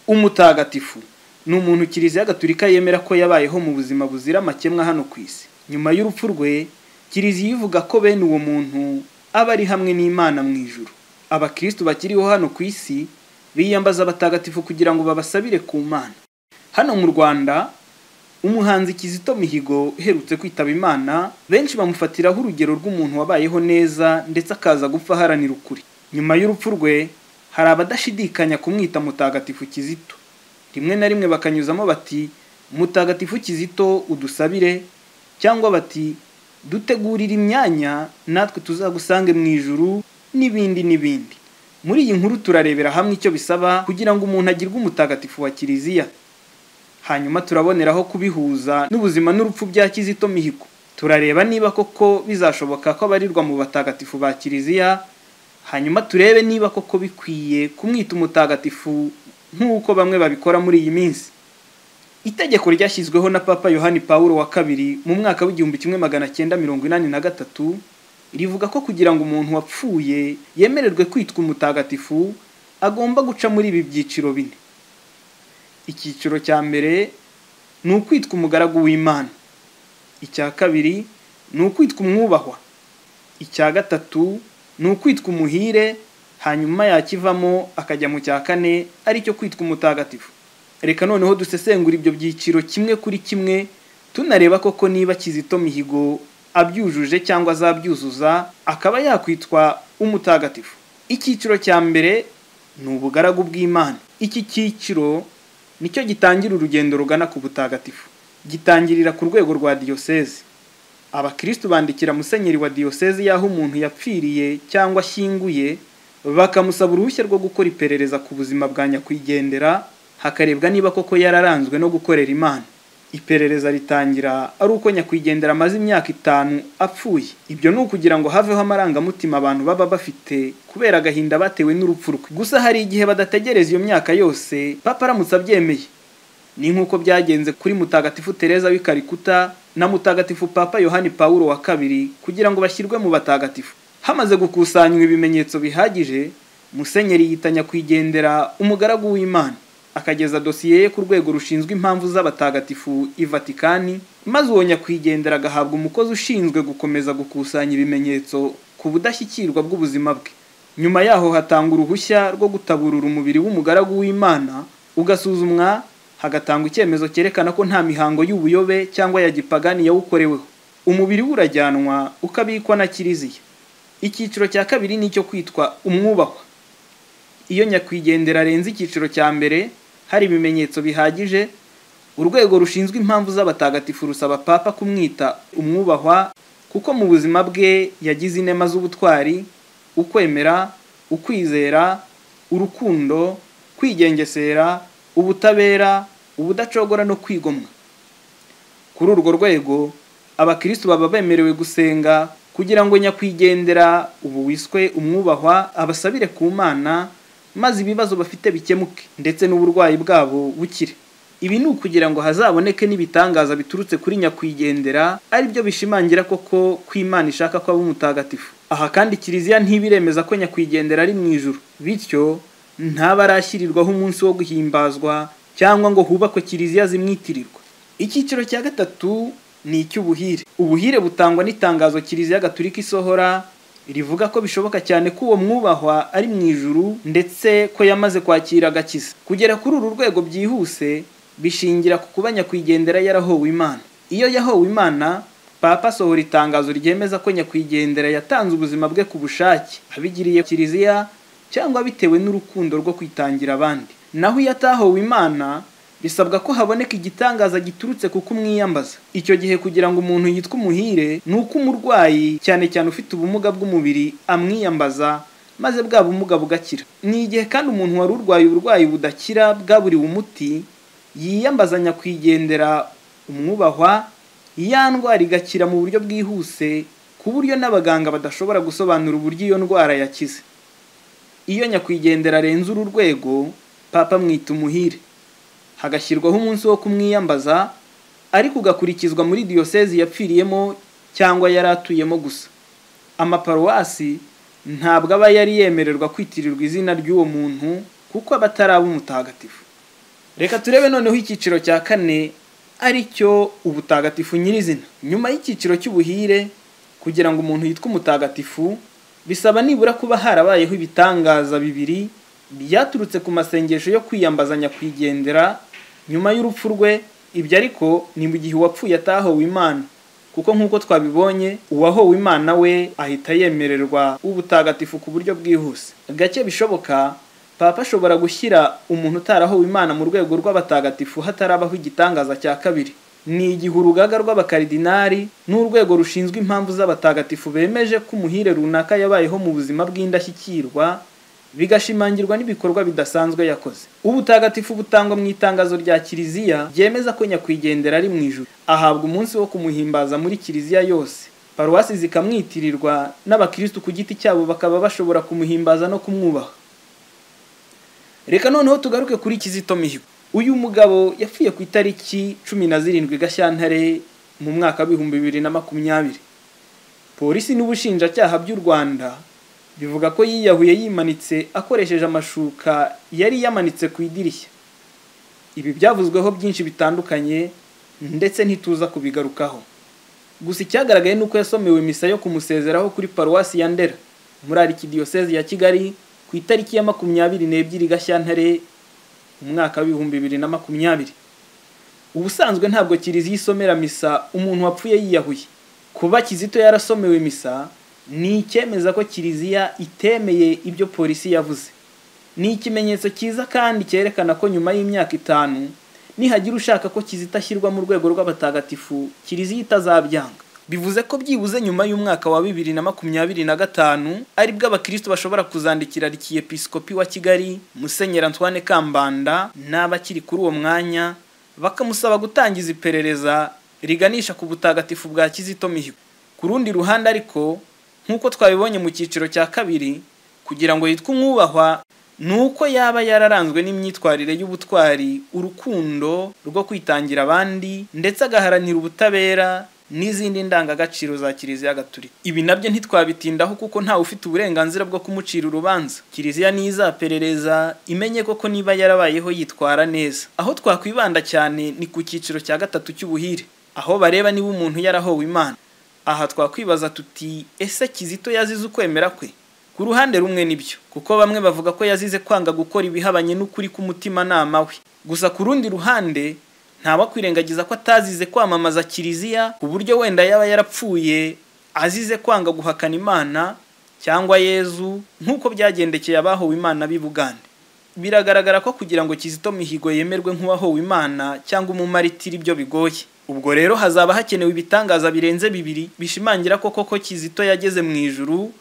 umutagatifu ni umuntu kiliziya gatulika yemera ko yabayeho mu buzima buzira amakemwa hano ku isi nyuma y'urupfu rwe kiliziya ivuga ko bene uwo muntu aba ari hamwe n'imana mu ijuru abakirisitu bakiriho hano ku isi biyambaza abatagatifu kugira ngo babasabire ku mana hano mu rwanda umuhanzi kizito mihigo uherutse kwitaba imana benshi bamufatiraho urugero rw'umuntu wabayeho neza ndetse akaza gupfa aharanira ukuri nyuma y'urupfu rwe hari abadashidikanya kumwita mutagatifu kizito rimwe na rimwe bakanyuzamo bati mutagatifu kizito udusabire cyangwa bati dutegurire imyanya natwe tuzagusange mu ijuru n'ibindi n'ibindi muri iyi nkuru turarebera hamwe icyo bisaba kugira ngo umuntu agirwe umutagatifu wa kiliziya hanyuma turaboneraho kubihuza n'ubuzima n'urupfu bya kizito mihigo turareba niba koko bizashoboka ko abarirwa mu batagatifu ba kiliziya hanyuma turebe niba koko bikwiye kumwita umutagatifu nk'uko bamwe babikora muri iyi minsi itegeko ryashyizweho na papa yohani pawulo wa kabiri mu mwaka w'igihumbi kimwe magana cyenda mirongo inani na gatatu rivuga ko kugira ngo umuntu wapfuye yemererwe kwitwa umutagatifu agomba guca muri ibi byiciro bine icyiciro cya mbere ni ukwitwa umugaragu w'imana icya kabiri ni ukwitwa umwubahwa icya gatatu ni ukwitwa umuhire hanyuma yakivamo akajya mu cya kane aricyo kwitwa umutagatifu reka noneho dusesengura ibyo byiciro kimwe kuri kimwe tunareba koko niba kizito mihigo abyujuje cyangwa azabyuzuza akaba yakwitwa umutagatifu icyiciro cya mbere ni ubugaragu bw'imana iki cyiciro nicyo gitangira urugendo rugana ku butagatifu gitangirira ku rwego rwa diyosezi abakirisitu bandikira musenyeri wa diyosezi y'aho umuntu yapfiriye cyangwa ashyinguye bakamusaba uruhushya rwo gukora iperereza ku buzima bwa nyakwigendera hakarebwa niba koko yararanzwe no gukorera imana iperereza ritangira ari uko nyakwigendera amaze imyaka itanu apfuye ibyo ni ukugira ngo haveho amarangamutima abantu baba bafite kubera agahinda batewe n'urupfu rwe gusa hari igihe badategereza iyo myaka yose papa aramutse abyemeye ni nk'uko byagenze kuri mutagatifu tereza w'ikarikuta na mutagatifu papa yohani pawulo wa kabiri kugira ngo bashyirwe mu batagatifu hamaze gukusanywa ibimenyetso bihagije musenyeri yita nyakwigendera umugaragu w'imana akageza dosiye ye ku rwego rushinzwe impamvu z'abatagatifu i vatikani maze uwo nyakwigendera agahabwa umukozi ushinzwe gukomeza gukusanya ibimenyetso ku budashyikirwa bw'ubuzima bwe nyuma yaho hatanga uruhushya rwo gutaburura umubiri w'umugaragu w'imana ugasuzumwa hagatangwa icyemezo cyerekana ko nta mihango y'ubuyobe cyangwa ya gipagani yawukoreweho umubiri we urajyanwa ukabikwa na kiliziya icyiciro cya kabiri ni icyo kwitwa umwubahwa iyo nyakwigendera arenze icyiciro cya mbere hari ibimenyetso bihagije urwego rushinzwe impamvu z'abatagatifu rusaba papa kumwita umwubahwa kuko mu buzima bwe yagize inema z'ubutwari ukwemera ukwizera urukundo kwigengesera ubutabera ubudacogora no kwigomwa kuri urwo rwego abakirisitu baba bemerewe gusenga kugira ngo nyakwigendera ubu wiswe umwubahwa abasabire ku mana maze ibibazo bafite bikemuke ndetse n'uburwayi bwabo bukire ibi ni ukugira ngo hazaboneke n'ibitangaza biturutse kuri nyakwigendera ari byo bishimangira koko ko imana ishaka ko aba umutagatifu aha kandi kiliziya ntibiremeza ko nyakwigendera ari mu ijuru bityo ntabarashyirirwaho umunsi wo guhimbazwa cyangwa ngo hubakwe kiliziya zimwitirirwa icyiciro cya gatatu ni icy'ubuhire ubuhire butangwa n'itangazo kiliziya gatulika isohora rivuga ko bishoboka cyane ko uwo mwubahwa ari mu ijuru ndetse ko yamaze kwakira agakiza kugera kuri uru rwego byihuse bishingira ku kuba nyakwigendera yarahowe imana iyo yahowe imana papa asohora itangazo ryemeza ko nyakwigendera yatanze ubuzima bwe ku bushake abigiriye kiliziya cyangwa bitewe n'urukundo rwo kwitangira abandi naho iyo atahowe imana bisabwa ko haboneka igitangaza giturutse ku kumwiyambaza icyo gihe kugira ngo umuntu yitwe umuhire ni uko umurwayi cyane cyane ufite ubumuga bw'umubiri amwiyambaza maze bwa bumuga bugakira ni igihe kandi umuntu wari urwaye uburwayi budakira bwaburiwe umuti yiyambaza nyakwigendera umwubahwa ya ndwara igakira mu buryo bwihuse ku buryo n'abaganga badashobora gusobanura uburyo iyo ndwara yakize iyo nyakwigendera arenze uru rwego papa amwita umuhire hagashyirwaho umunsi wo kumwiyambaza ariko ugakurikizwa muri diyosezi yapfiriyemo cyangwa yari atuyemo gusa amaparuwasi ntabwo aba yari yemererwa kwitirirwa izina ry'uwo muntu kuko aba ataraba umutagatifu reka turebe noneho icyiciro cya kane ari cyo ubutagatifu nyirizina nyuma y'icyiciro cy'ubuhire kugira ngo umuntu yitwe umutagatifu bisaba nibura kuba harabayeho ibitangaza bibiri byaturutse ku masengesho yo kwiyambaza nyakwigendera nyuma y'urupfu rwe ibyo ariko ni mu gihe uwapfuye atahowe imana kuko nk'uko twabibonye uwahowe imana we ahita yemererwa ubutagatifu ku buryo bwihuse gake bishoboka papa ashobora gushyira umuntu utarahowe imana mu rwego rw'abatagatifu hatarabaho igitangaza cya kabiri ni igihe urugaga rw'abakaridinari n'urwego rushinzwe impamvu z'abatagatifu bemeje ko umuhire runaka yabayeho mu buzima bw'indashyikirwa bigashimangirwa n'ibikorwa bidasanzwe yakoze ubutagatifu butangwa mu itangazo rya kiliziya ryemeza ko nyakwigendera ari mu ijuru ahabwa umunsi wo kumuhimbaza muri kiliziya yose paruwasi zikamwitirirwa n'abakirisitu ku giti cyabo bakaba bashobora kumuhimbaza no kumwubaha reka noneho tugaruke kuri kizito mihigo uyu mugabo yapfuye ku itariki cumi na zirindwi gashyantare mu mwaka w'ibihumbi bibiri na makumyabiri polisi n'ubushinjacyaha by'u rwanda bivuga ko yiyahuye yimanitse akoresheje amashuka yari yamanitse ku idirishya ibi byavuzweho byinshi bitandukanye ndetse ntituza kubigarukaho gusa icyagaragaye ni uko yasomewe misa yo kumusezeraho kuri paruwasi ya ndera muri arikidiyosezi ya kigali ku itariki ya makumyabiri n'ebyiri gashyantare umwaka w'ibihumbi bibiri na makumyabiri ubusanzwe ntabwo kiliziya isomera misa umuntu wapfuye yiyahuye kuba kizito yarasomewe misa ni icyemeza ko kiliziya itemeye ibyo polisi yavuze ni ikimenyetso cyiza kandi cyerekana ko nyuma y'imyaka itanu nihagira ushaka ko kizita ashyirwa mu rwego rw'abatagatifu kiliziya itazabyanga bivuze ko byibuze nyuma y'umwaka wa bibiri na makumyabiri na gatanu aribwo abakirisitu bashobora kuzandikira arkiyepisikopi wa kigali musenyeri antoine kambanda n'abakiri kuri uwo mwanya bakamusaba gutangiza iperereza riganisha ku butagatifu bwa kizito mihigo ku rundi ruhande ariko nk'uko twabibonye mu cyiciro cya kabiri kugira ngo yitwe umwubahwa ni uko yaba yararanzwe n'imyitwarire y'ubutwari urukundo rwo kwitangira abandi ndetse agaharanira ubutabera n'izindi ndangagaciro za kiliziya gatulika ibi nabyo ntitwabitindaho kuko ntawe ufite uburenganzira bwo kumucira urubanza kiliziya niyo izaperereza imenye koko niba yarabayeho yitwara neza aho twakwibanda cyane ni ku cyiciro cya gatatu cy'ubuhire aho bareba niba umuntu yarahowe imana aha twakwibaza tuti ese kizito yazize ukwemera kwe ku ruhande rumwe nibyo kuko bamwe bavuga ko yazize kwanga gukora ibihabanye n'ukuri k'umutimanama we gusa ku rundi ruhande kwiragiza ko atazize kwamamaza kiliziya ku buryo wenda yaba yarapfuye azize kwanga guhakana imana cyangwa yezu nk'uko byagendekeye abahowe imana b'i bugande biragaragara ko kugira ngo kizito mihigo yemerwe nk'uwahowe imana cyangwa umumaritiri ibyo bigoye ubwo rero hazaba hakenewe ibitangaza birenze bibiri bishimangira ko koko kizito yageze mu ijuru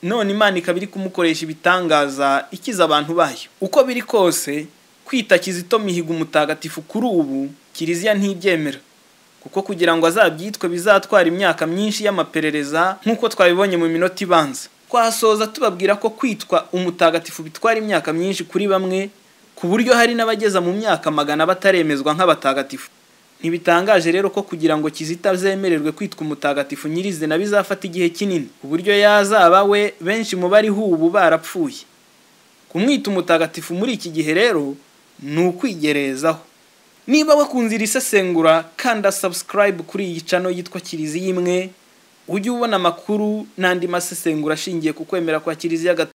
none imana ikaba iri kumukoresha ibitangaza ikiza abantu bayo uko biri kose kwita kizito mihigo umutagatifu kuri ubu kiliziya ntibyemera kuko kugira ngo azabyitwe bizatwara imyaka myinshi y'amaperereza nk'uko twabibonye mu minota ibanza twasoza tubabwira ko kwitwa umutagatifu bitwara imyaka myinshi kuri bamwe ku buryo hari n'abageza mu myaka magana bataremezwa nk'abatagatifu ntibitangaje rero ko kugira ngo kizita azemererwe kwitwa umutagatifu nyirizina bizafata igihe kinini ku buryo yazaba we benshi mu bariho ubu barapfuye kumwita umutagatifu muri iki gihe rero ni ukwigerezaho niba wakunze iri sesengura kanda subscribe kuri iyi cano yitwa kiliziya imwe ujye ubona amakuru n'andi masesengura ashingiye ku kwemera kwa kiliziya